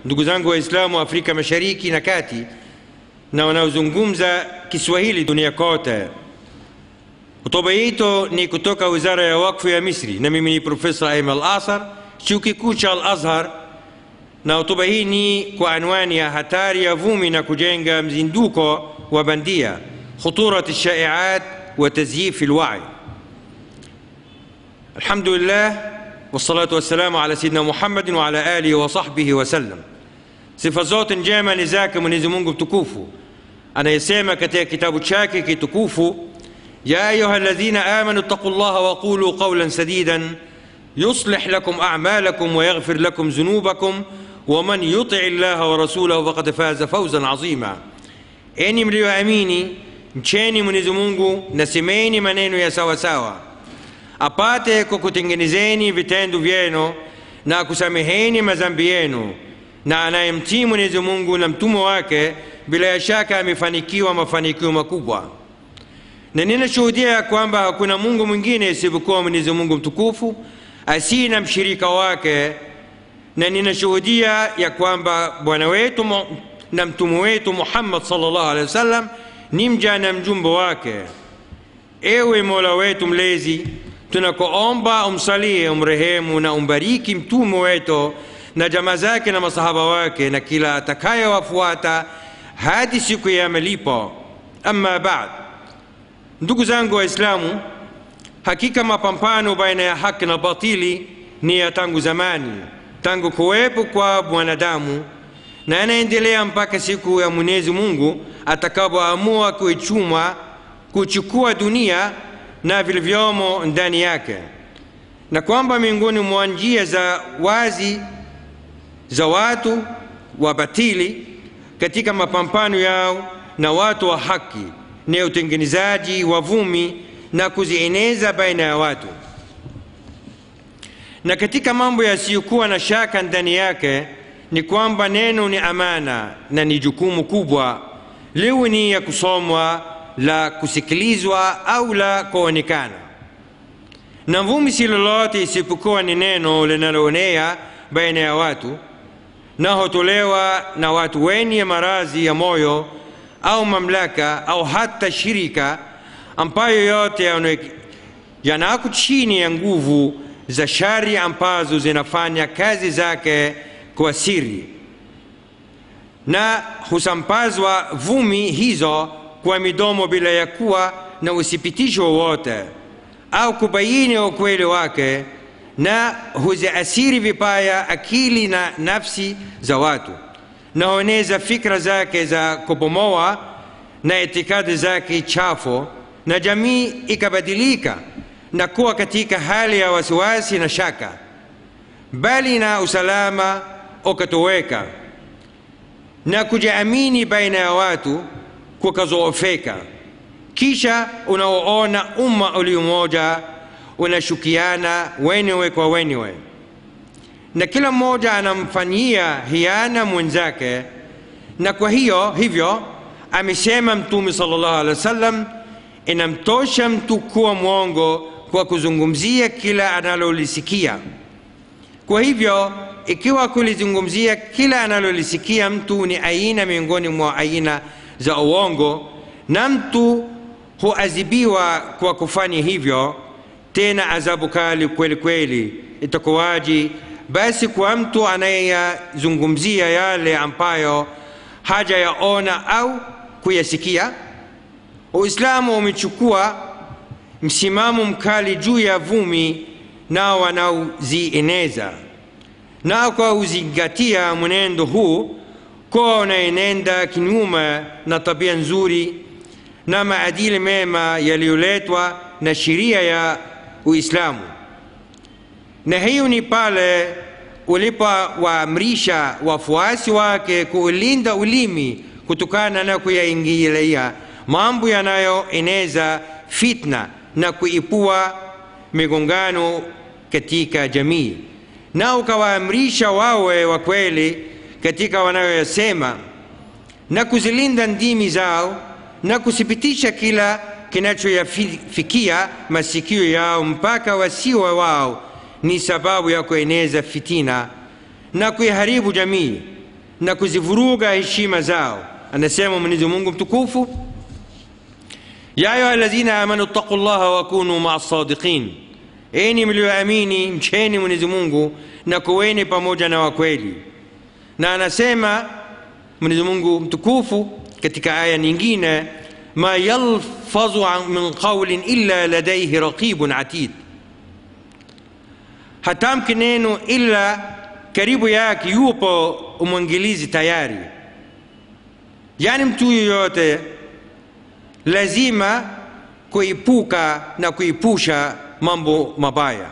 ndugu zangu Waislamu wa Afrika Mashariki na Kati na wanaozungumza Kiswahili dunia kote. Hotuba yetu ni kutoka Wizara ya Wakfu ya Misri na mimi ni Profesa Aiman Al-Asar, Chuo Kikuu cha Al-Azhar, na hotuba hii ni kwa anwani ya hatari ya vumi na kujenga mzinduko wa bandia, khuturat shaiat wa tazyif alwa'i. Alhamdulillah wassalatu wassalamu ala sayyidina Muhammadin wa ala alihi wa sahbihi wa sallam. Sifa zote njema ni zake Mwenyezi Mungu mtukufu anayesema katika kitabu chake kitukufu, ya ayuha alladhina amanu ittaqullaha wa qulu qawlan sadidan yuslih lakum a'malakum wa yaghfir lakum dhunubakum wa man yuti' llaha wa rasulahu faqad faza fawzan azima, enyi mlioamini mcheni Mwenyezi Mungu na semeni maneno ya sawa sawa, apate kukutengenezeni vitendo vyenu na kusameheni madhambi yenu na anayemtii Mwenyezi Mungu na mtume wake bila shaka amefanikiwa mafanikio makubwa. Na ninashuhudia ya kwamba hakuna Mungu mwingine isipokuwa Mwenyezi Mungu mtukufu asiye na mshirika wake, na ninashuhudia ya kwamba bwana wetu na mtume wetu Muhammad sallallahu alaihi wasallam ni mja na mjumbe wake. Ewe Mola wetu mlezi, tunakuomba umsalie, umrehemu na umbariki mtume wetu na jamaa zake na masahaba wake na kila atakayewafuata hadi siku ya malipo. Amma baad, ndugu zangu Waislamu, hakika mapambano baina ya haki na batili ni ya tangu zamani, tangu kuwepo kwa mwanadamu na yanaendelea mpaka siku ya Mwenyezi Mungu atakapoamua kuichuma kuchukua dunia na vilivyomo ndani yake, na kwamba miongoni mwa njia za wazi za watu wa batili katika mapambano yao na watu wa haki ni utengenezaji wa vumi na kuzieneza baina ya watu, na katika mambo yasiyokuwa na shaka ndani yake ni kwamba neno ni amana na ni jukumu kubwa, liwe ni ya kusomwa, la kusikilizwa au la kuonekana. Na vumi si lolote isipokuwa ni neno linaloonea baina ya watu na hutolewa na watu wenye maradhi ya moyo au mamlaka au hata shirika ambayo yote yanako chini ya nguvu za shari ambazo zinafanya kazi zake kwa siri, na husambazwa vumi hizo kwa midomo bila ya kuwa na uthibitisho wowote au kubaini ukweli wake na huziasiri vibaya akili na nafsi za watu na hueneza fikra zake za kubomoa na itikadi zake chafu, na jamii ikabadilika na kuwa katika hali ya wasiwasi na shaka, bali na usalama ukatoweka na kujiamini baina ya watu kukazoofeka. Kisha unaoona umma ulio mmoja unashukiana wenyewe kwa wenyewe, na kila mmoja anamfanyia hiana mwenzake. Na kwa hiyo hivyo amesema Mtume sallallahu alaihi wasallam, inamtosha mtu kuwa mwongo kwa kuzungumzia kila analolisikia. Kwa hivyo ikiwa kulizungumzia kila analolisikia mtu ni aina miongoni mwa aina za uongo, na mtu huadhibiwa kwa kufanya hivyo tena adhabu kali kweli kweli. Itakuwaji basi kwa mtu anayeyazungumzia yale ambayo hajayaona au kuyasikia? Uislamu umechukua msimamo mkali juu ya vumi nao wanaozieneza, na kwa uzingatia mwenendo huu kwa unaenenda kinyume na tabia nzuri na maadili mema yaliyoletwa na sheria ya Uislamu. Na hiyo ni pale ulipowaamrisha wafuasi wake kuulinda ulimi kutokana na kuyaingilia mambo yanayoeneza fitna na kuipua migongano katika jamii, na ukawaamrisha wawe wa kweli katika wanayoyasema na kuzilinda ndimi zao na kuthibitisha kila kinachoyafikia masikio yao mpaka wasiwe wao ni sababu ya kueneza fitina na kuiharibu jamii na kuzivuruga heshima zao anasema mwenyezi mungu mtukufu ya ayuha alladhina amanu ttaqu llaha wakunu maa sadiqin enyi mlioamini mcheni mwenyezi mungu na kuweni pamoja na wakweli na anasema mwenyezi mungu mtukufu katika aya nyingine ma yalfadhu min qaulin illa ladaihi raqibun atid hatamki neno ila karibu yake yupo umwangilizi tayari yaani mtu yoyote lazima kuepuka na kuepusha mambo mabaya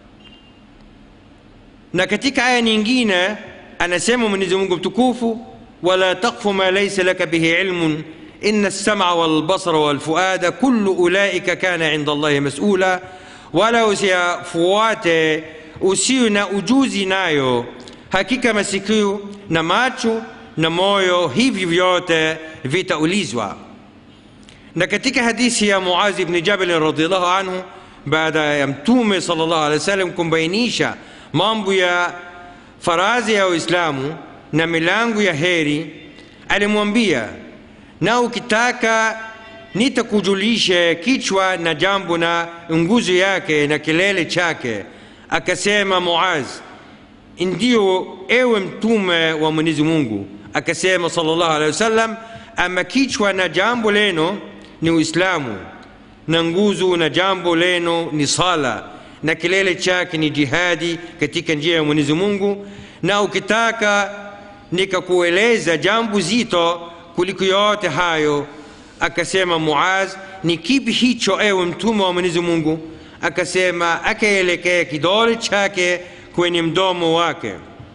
na katika aya nyingine anasema mwenyezi mungu mtukufu wala takfu ma laisa laka bihi ilmun ina lsama walbasara walfuada kullu ulaika kana inda allahi masula wala usiyafuate usio na ujuzi nayo hakika masikio na macho na moyo hivi vyote vitaulizwa na katika hadithi ya muazi bni jabali radiallahu anhu baada ya mtume sal llahu alehi wa sallam kumbainisha mambo ya farazi ya uislamu na milango ya heri alimwambia na ukitaka nitakujulishe kichwa na jambo na nguzo yake na kilele chake akasema muaz ndio ewe mtume wa mwenyezi mungu akasema salllahu alehi wasallam ama kichwa na jambo leno ni uislamu na nguzo na jambo leno ni sala na kilele chake ni jihadi katika njia ya mwenyezi mungu na ukitaka nikakueleza jambo zito kuliko yote hayo akasema muaz ni kipi hicho ewe mtume wa mwenyezi mungu akasema akaelekea kidole chake kwenye mdomo wake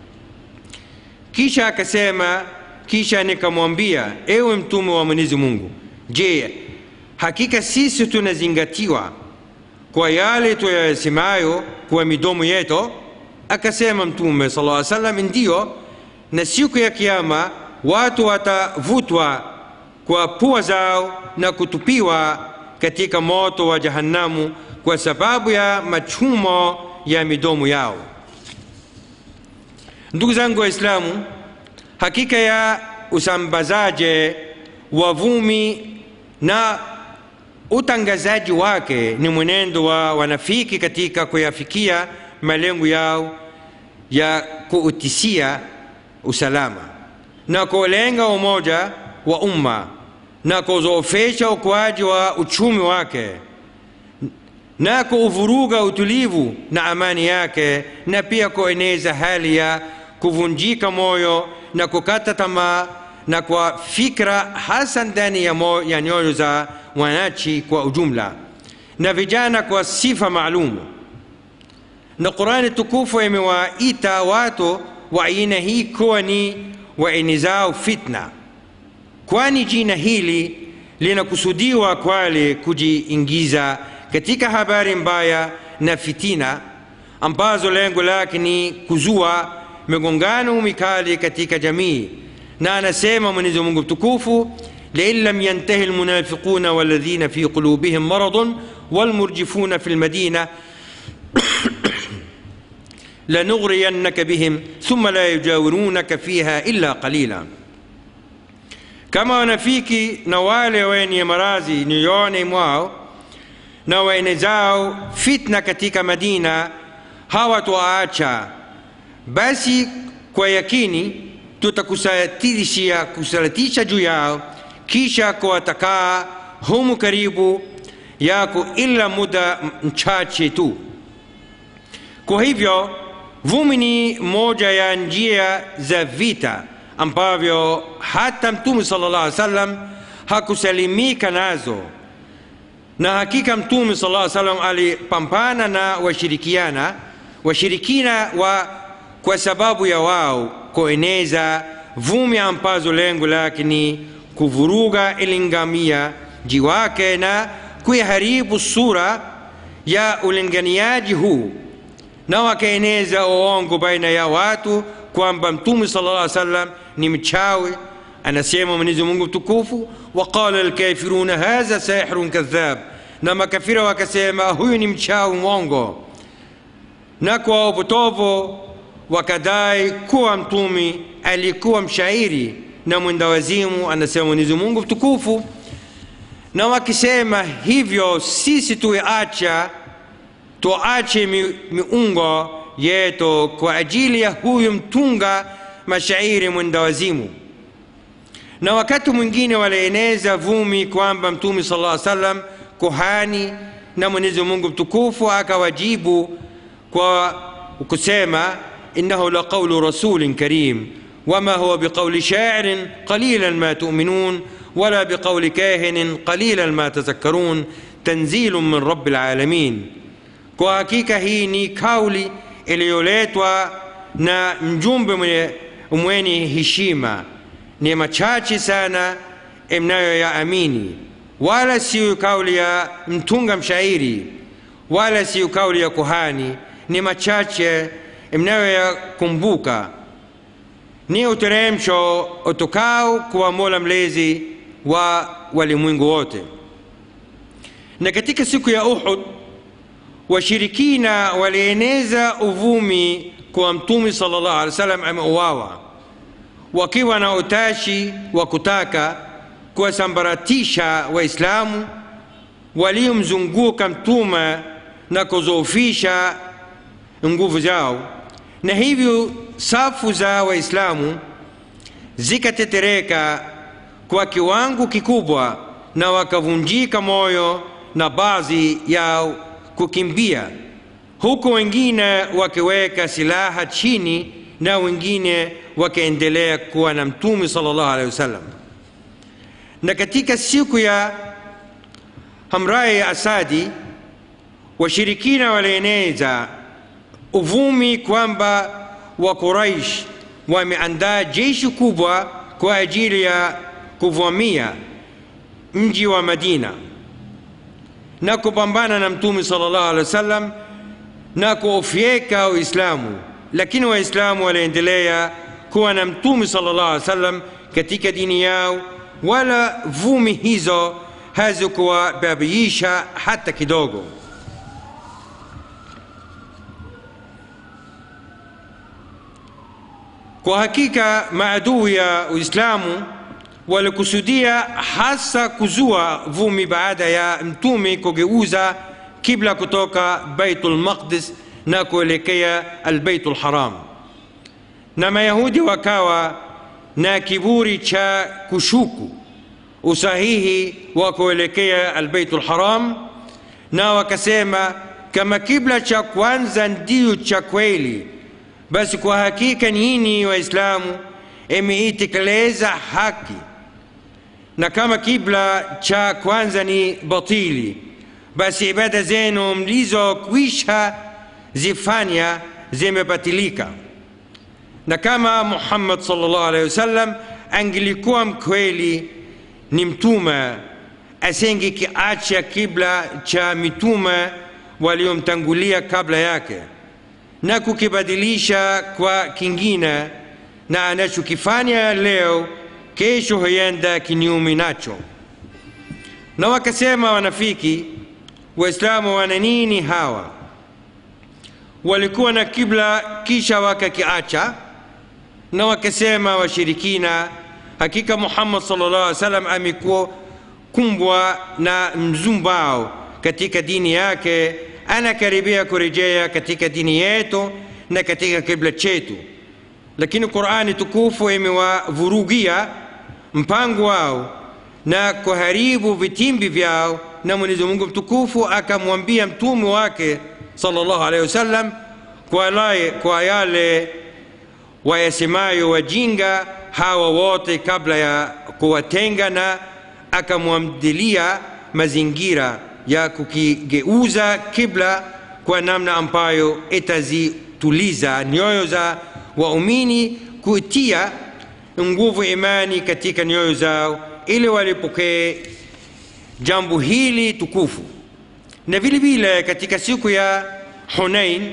kisha akasema kisha nikamwambia ewe mtume wa mwenyezi mungu je hakika sisi tunazingatiwa kwa yale tuyasemayo kwa midomo yetu akasema mtume sala llaw salam ndiyo na siku ya kiama watu watavutwa kwa pua zao na kutupiwa katika moto wa jahannamu kwa sababu ya machumo ya midomo yao ndugu zangu waislamu hakika ya usambazaji wa vumi na utangazaji wake ni mwenendo wa wanafiki katika kuyafikia malengo yao ya kuutisia usalama na kulenga umoja wa umma na kuzoofesha ukuaji wa uchumi wake na kuuvuruga utulivu na amani yake na pia kueneza hali ya kuvunjika moyo na kukata tamaa na kwa fikra hasa ndani ya, ya nyoyo za wananchi kwa ujumla na vijana kwa sifa maalumu na qurani tukufu imewaita watu wa aina hii kuwa ni waenezao fitna kwani jina hili linakusudiwa kwale kujiingiza katika habari mbaya na fitina ambazo lengo lake ni kuzua migongano mikali katika jamii na anasema mwenyezi mungu mtukufu لئن لم ينتهي المنافقون والذين في قلوبهم مرض والمرجفون في المدينة لنغرينك بهم ثم لا يجاورونك فيها إلا قليلا kama wanafiki na wale wenye marazi nyoyoni mwao na waenezao fitna katika madina hawatwaacha basi kwa yakini tutakusatilishia kusalatisha juu yao kisha kuwatakaa humu karibu yako ila muda mchache tu kwa hivyo vumi ni moja ya njia za vita ambavyo hata mtume sala llah alih salam hakusalimika nazo na hakika mtume sala llah salam alipambana na washirikiana washirikina wa kwa sababu ya wao kueneza vumi ambazo lengo lake ni kuvuruga ilingamiaji wake na kuiharibu sura ya ulinganiaji huu na wakaeneza uongo baina ya watu kwamba mtume sala llah salam ni mchawi anasema mwenyezi mungu mtukufu waqala lkafiruna hadha sahirun kadhab na makafira wakasema huyu ni mchawi mwongo na kwa upotovu wakadai kuwa mtume alikuwa mshairi na mwendawazimu anasema mwenyezi mungu mtukufu na wakisema hivyo sisi tuiacha tuache mi, miungo yetu kwa ajili ya huyu mtunga mashairi mwendawazimu na wakati mwingine walieneza vumi kwamba mtume sala llaw salam kuhani na mwenyezi mungu mtukufu akawajibu kwa kusema innahu la qaulu rasulin karim wama huwa biqauli shairin qalilan ma tuminun wala biqauli kahinin qalilan ma tazakkarun tanzilu min rabi lalamin kwa hakika hii ni kauli iliyoletwa na mjumbe mwenye, mwenye heshima ni machache sana mnayoyaamini wala siyo kauli ya mtunga mshairi wala siyo kauli ya kuhani ni machache mnayoyakumbuka ni uteremsho utokao kwa mola mlezi wa walimwengu wote na katika siku ya uhud washirikina walieneza uvumi kwa mtume sala llahu alih wa sallam ameuawa wakiwa na utashi wa kutaka kuwasambaratisha waislamu waliomzunguka mtume na kuzoofisha nguvu zao na hivyo safu za waislamu zikatetereka kwa kiwango kikubwa na wakavunjika moyo na baadhi yao kukimbia huku wengine wakiweka silaha chini na wengine wakaendelea kuwa na mtume sala llahu alehi wasallam na katika siku ya hamrai ya asadi washirikina walieneza uvumi kwamba wa quraish wameandaa jeshi kubwa kwa ajili ya kuvamia mji wa madina na kupambana na mtume sala llahu alehi wa sallam na kuofyeka uislamu lakini waislamu waliendelea kuwa na mtume sala llahu alehi wa sallam katika dini yao wala vumi hizo hazikuwababiisha hata kidogo kwa hakika maadui ya uislamu walikusudia hasa kuzua vumi baada ya mtume kugeuza kibla kutoka baitul maqdis na kuelekea albaitul haram na mayahudi wakawa na kiburi cha kushuku usahihi wa kuelekea albaitul haram na wakasema kama kibla cha kwanza ndiyo cha kweli basi kwa hakika nyinyi waislamu imeitekeleza haki na kama kibla cha kwanza ni batili basi ibada zenu mlizokwisha zifanya zimebatilika na kama muhammad salllah alehi wasallam angelikuwa mkweli ni mtume asengekiacha kibla cha mitume waliomtangulia kabla yake na kukibadilisha kwa kingine na anachokifanya leo kesho huenda kinyume nacho na wakasema wanafiki waislamu wana nini hawa walikuwa na kibla kisha wakakiacha na wakasema washirikina hakika muhammad salllah alih wasallam amekuwa kumbwa na mzumbao katika dini yake anakaribia kurejea katika dini yetu na katika kibla chetu lakini qurani tukufu imewavurugia mpango wao na kuharibu vitimbi vyao na mwenyezi mungu mtukufu akamwambia mtume wake salllahu alehi wasallam kwa, kwa yale wayasemayo wajinga hawa wote kabla ya kuwatenga na akamwamdilia mazingira ya kukigeuza kibla kwa namna ambayo itazituliza nyoyo za waumini kuitia nguvu imani katika nyoyo zao ili walipokee jambo hili tukufu na vile vile katika siku ya hunain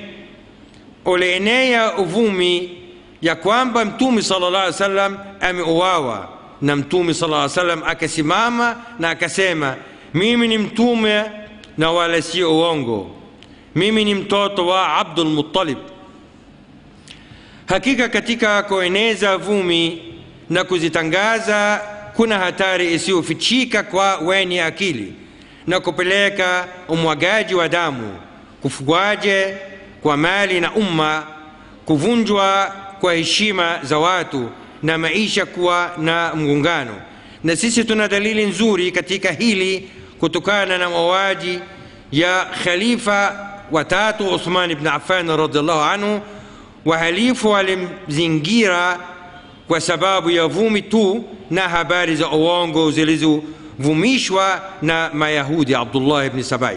ulienea uvumi ya kwamba mtume sala llah alih salam ameuawa na mtume sala llaw salam akasimama na akasema mimi ni mtume na wala sio uongo mimi ni mtoto wa abdulmuttalib hakika katika kueneza vumi na kuzitangaza kuna hatari isiyofichika kwa wenye akili na kupeleka umwagaji wa damu kufugwaje kwa mali na umma kuvunjwa kwa heshima za watu na maisha kuwa na mgongano na sisi tuna dalili nzuri katika hili kutokana na mauaji ya khalifa watatu uthman ibn affan radiallahu anhu wahalifu walimzingira kwa sababu ya vumi tu na habari za uongo zilizovumishwa na mayahudi abdullah ibni sabai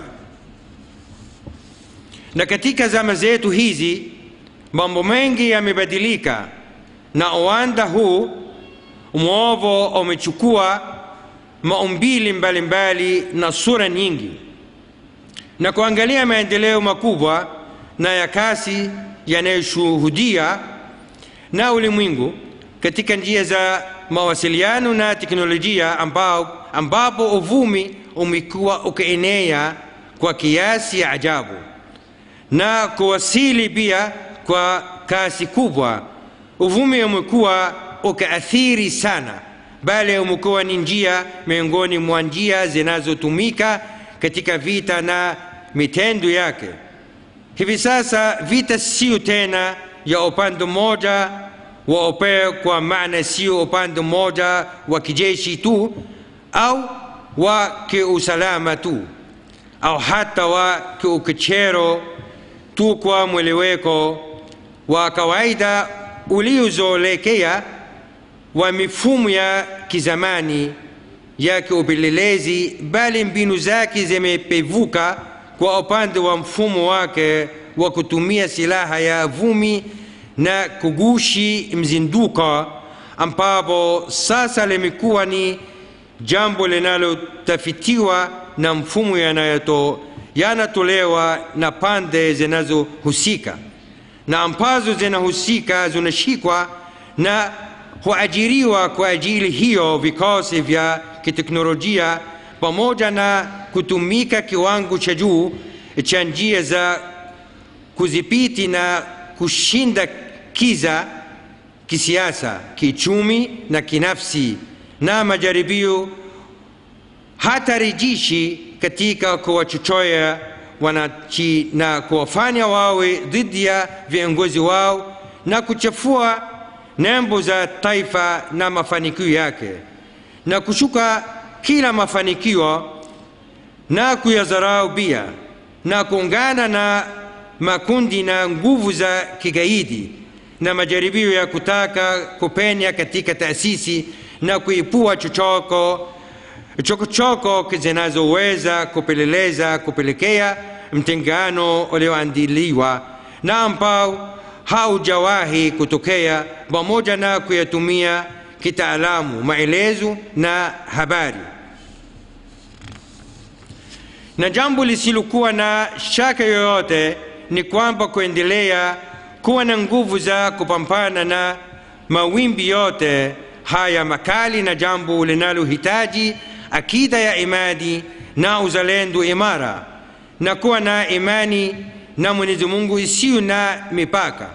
na katika zama zetu hizi mambo mengi yamebadilika na uwanda huu mwovo umechukua maumbili mbalimbali na sura nyingi na kuangalia maendeleo makubwa na ya kasi yanayoshuhudia na ulimwengu katika njia za mawasiliano na teknolojia ambao, ambapo uvumi umekuwa ukienea kwa kiasi ya ajabu na kuwasili pia kwa kasi kubwa uvumi umekuwa ukaathiri sana bali umekuwa ni njia miongoni mwa njia zinazotumika katika vita na mitendo yake hivi sasa vita sio tena ya upande mmoja wa upeo kwa maana sio upande mmoja wa kijeshi tu au wa kiusalama tu au hata wa kiukechero tu kwa mweleweko wa kawaida uliozolekea wa mifumo ya kizamani ya kiupelelezi bali mbinu zake zimepevuka kwa upande wa mfumo wake wa kutumia silaha ya vumi na kugushi mzinduko ambapo sasa limekuwa ni jambo linalotafitiwa na mfumo yanayoto yanatolewa na pande zinazohusika na ambazo zinahusika zinashikwa na huajiriwa kwa ajili hiyo vikosi vya kiteknolojia pamoja na kutumika kiwango cha juu cha njia za kudhibiti na kushinda kiza kisiasa kichumi na kinafsi na majaribio hatarijishi katika kuwachochea wananchi na kuwafanya wawe dhidi ya viongozi wao na kuchafua nembo za taifa na mafanikio yake na kushuka kila mafanikio na kuyadharau pia na kuungana na makundi na nguvu za kigaidi na majaribio ya kutaka kupenya katika taasisi na kuipua chochoko chokochoko zinazoweza kupeleleza kupelekea mtengano ulioandiliwa na ambao haujawahi kutokea pamoja na kuyatumia kitaalamu maelezo na habari na jambo lisilokuwa na shaka yoyote ni kwamba kuendelea kuwa na nguvu za kupambana na mawimbi yote haya makali na jambo linalohitaji akida ya imani na uzalendo imara na kuwa na imani na mwenyezi mungu isiyo na mipaka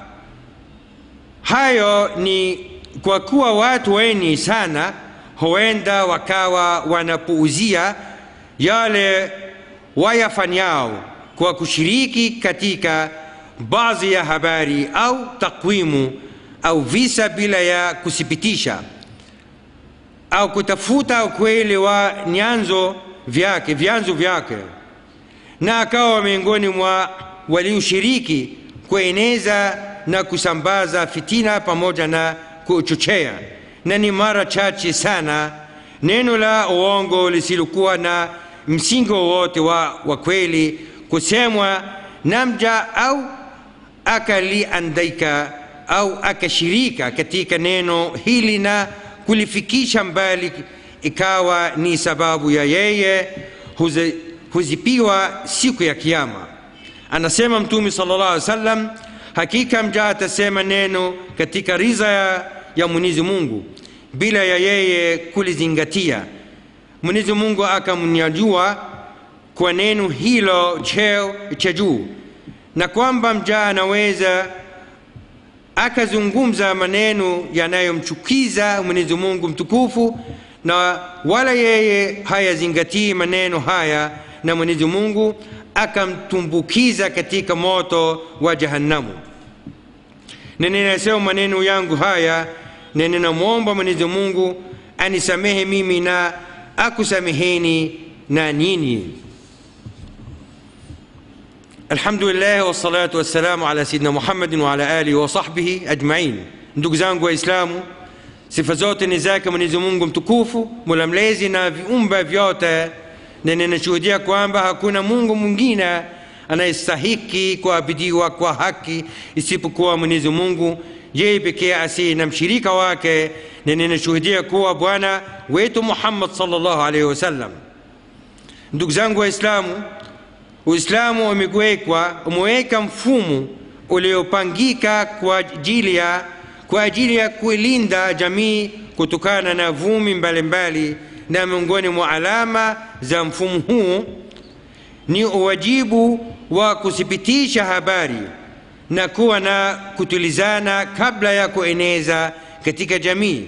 hayo ni kwa kuwa watu wengi sana huenda wakawa wanapuuzia yale wayafanyao kwa kushiriki katika baadhi ya habari au takwimu au visa bila ya kuthibitisha au kutafuta ukweli wa nyanzo vyake vyanzo vyake na akawa miongoni mwa walioshiriki kueneza na kusambaza fitina pamoja na kuchochea na ni mara chache sana neno la uongo lisilokuwa na msingi wowote wa, wa kweli kusemwa na mja au akaliandika au akashirika katika neno hili na kulifikisha mbali ikawa ni sababu ya yeye huzi, huzipiwa siku ya kiama anasema mtume sala llah alih wasallam hakika mja atasema neno katika riza ya, ya mwenyezi mungu bila ya yeye kulizingatia mwenyezi mungu akamnyajua kwa neno hilo cheo cha juu na kwamba mja anaweza akazungumza maneno yanayomchukiza mwenyezi mungu mtukufu na wala yeye hayazingatii maneno haya na mwenyezi mungu akamtumbukiza katika moto wa jahannamu na ninasema maneno yangu haya na ninamwomba mwenyezi mungu anisamehe mimi na akusameheni na nyinyi الحمد لله والصلاة والسلام على سيدنا محمد وعلى آله وصحبه أجمعين ndugu zangu waislamu sifa zote ni zake mwenyezi mungu mtukufu mola mlezi na viumbe vyote na ninashuhudia kwamba hakuna mungu mwingine anayestahiki kuabidiwa kwa haki isipokuwa mwenyezi mungu yeye pekee asiye na mshirika wake na ninashuhudia kuwa bwana wetu muhammad salllahu alaihi wasallam ndugu zangu waislamu uislamu umewekwa umeweka mfumo uliopangika kwa ajili ya kwa ajili ya kuilinda jamii kutokana na vumi mbalimbali na miongoni mwa alama za mfumo huu ni uwajibu wa kuthibitisha habari na kuwa na kutulizana kabla ya kueneza katika jamii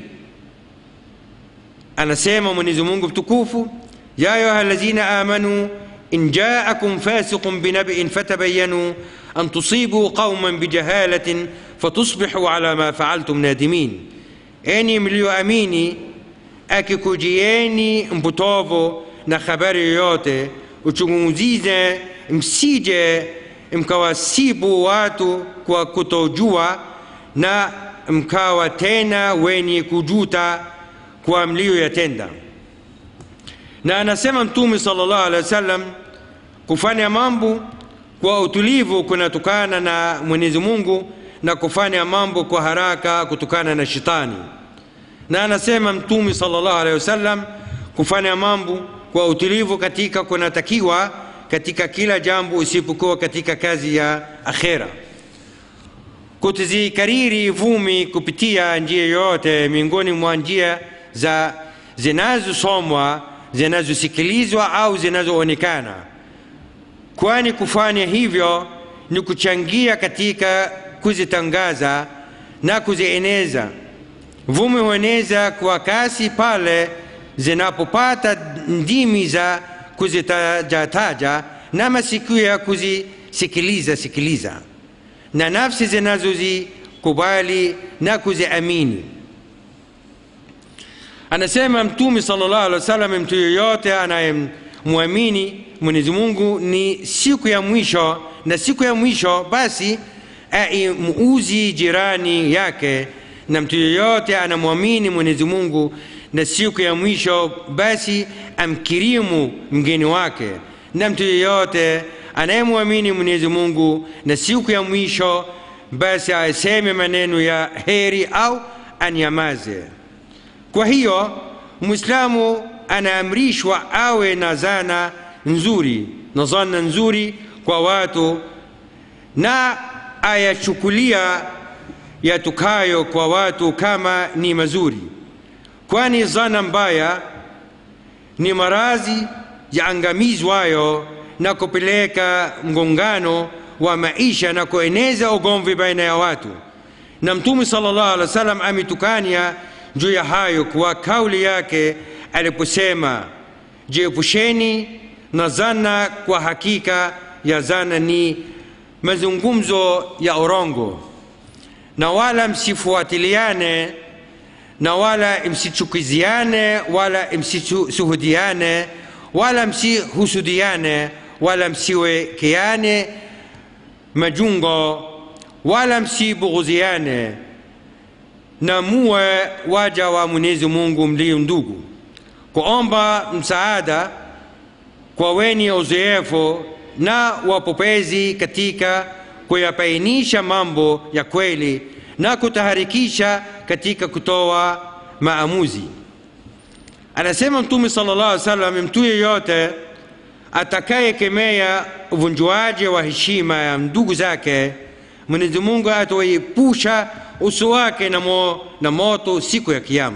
anasema mwenyezi mungu mtukufu ya ayuha lazina amanu إن جاءكم فاسق بنبأ فتبينوا أن تصيبوا قوما بجهالة فتصبحوا على ما فعلتم نادمين أني mlioamini akikujieni mpotovu na habari yoyote uchunguzize msije mkawasibu watu kwa kutojua na mkawa tena wenye kujuta kwa mliyoyatenda na anasema mtume sallallahu alaihi wasallam kufanya mambo kwa utulivu kunatokana na mwenyezi mungu na kufanya mambo kwa haraka kutokana na shetani na anasema mtume sallallahu alaihi wasallam kufanya mambo kwa utulivu katika kunatakiwa katika kila jambo isipokuwa katika kazi ya akhera kutozikariri vumi kupitia njia yoyote miongoni mwa njia za zinazosomwa zinazosikilizwa au zinazoonekana kwani kufanya hivyo ni kuchangia katika kuzitangaza na kuzieneza vumi hueneza kwa kasi pale zinapopata ndimi za kuzitajataja na masikio ya kuzisikiliza sikiliza na nafsi zinazozikubali na kuziamini anasema mtume sallallahu alaihi wasallam mtu yoyote anayemwamini mwenyezi mungu ni siku ya mwisho na siku ya mwisho basi aimuuzi jirani yake na mtu yoyote anamwamini mwenyezi mungu na siku ya mwisho basi amkirimu mgeni wake na mtu yeyote anayemwamini mwenyezi mungu na siku ya mwisho basi aseme maneno ya heri au anyamaze kwa hiyo mwislamu anaamrishwa awe na zana nzuri na zana nzuri kwa watu na ayachukulia yatukayo kwa watu kama ni mazuri kwani zana mbaya ni marazi yaangamizwayo na kupeleka mgongano wa maisha na kueneza ugomvi baina ya watu na mtume sallallahu alaihi wasallam ametukania juu ya hayo kwa kauli yake aliposema jiepusheni na zana kwa hakika ya zana ni mazungumzo ya urongo na wala msifuatiliane na wala msichukiziane wala msisuhudiane wala msihusudiane wala msiwekeane majungo wala msibughuziane na muwe waja wa mwenyezi mungu mlio ndugu kuomba msaada kwa wenye uzoefu na wapopezi katika kuyabainisha mambo ya kweli na kutaharikisha katika kutoa maamuzi anasema mtume sallallahu alaihi wasallam mtu yeyote atakayekemea uvunjuaji wa heshima ya ndugu zake mwenyezi mungu atawaepusha uso wake na, mo, na moto siku ya kiama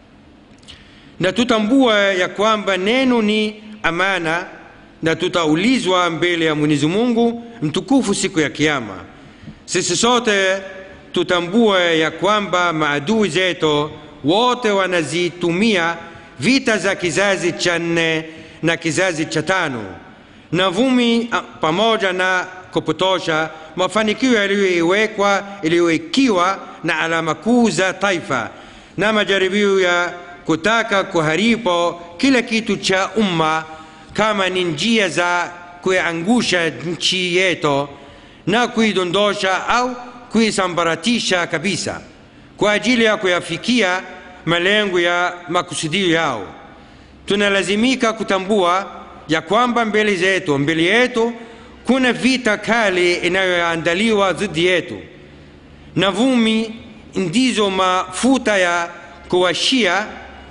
na tutambua ya kwamba neno ni amana na tutaulizwa mbele ya mwenyezi mungu mtukufu siku ya kiama sisi sote tutambue ya kwamba maadui zetu wote wanazitumia vita za kizazi cha nne na kizazi cha tano na vumi a, pamoja na kupotosha mafanikio yaliyoiwekwa iliyoikiwa na alama kuu za taifa na majaribio ya kutaka kuharibu kila kitu cha umma kama ni njia za kuiangusha nchi yetu na kuidondosha au kuisambaratisha kabisa kwa ajili ya kuyafikia malengo ya makusudio yao tunalazimika kutambua ya kwamba mbele zetu mbele yetu kuna vita kali inayoandaliwa dhidi yetu na vumi ndizo mafuta ya kuwashia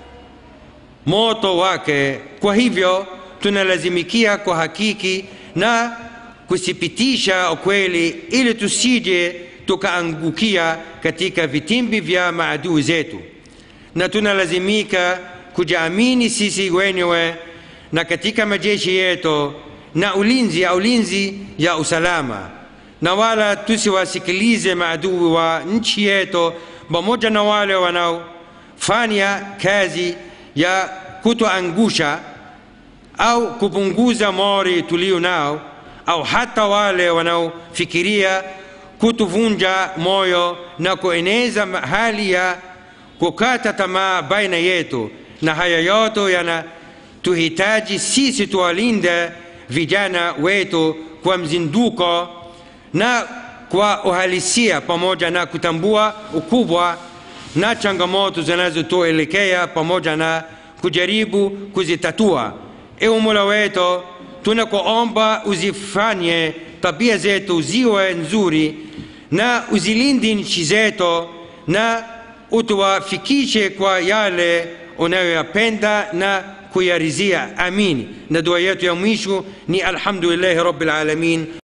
moto wake kwa hivyo tunalazimikia kuhakiki na kuthibitisha ukweli ili tusije tukaangukia katika vitimbi vya maadui zetu na tunalazimika kujiamini sisi wenyewe na katika majeshi yetu na ulinzi ya ulinzi ya usalama na wala tusiwasikilize maadui wa nchi yetu pamoja na wale wanaofanya kazi ya kutoangusha au kupunguza mori tulio nao au hata wale wanaofikiria kutuvunja moyo na kueneza hali ya kukata tamaa baina yetu na haya yote yanatuhitaji sisi tuwalinde vijana wetu kwa mzinduko na kwa uhalisia pamoja na kutambua ukubwa na changamoto zinazotuelekea pamoja na kujaribu kuzitatua ewe mola wetu tunakuomba uzifanye tabia zetu ziwe nzuri na uzilinde nchi zetu na utuwafikishe kwa yale unayoyapenda na kuyarizia amin na dua yetu ya mwisho ni alhamdulillahi rabbil alamin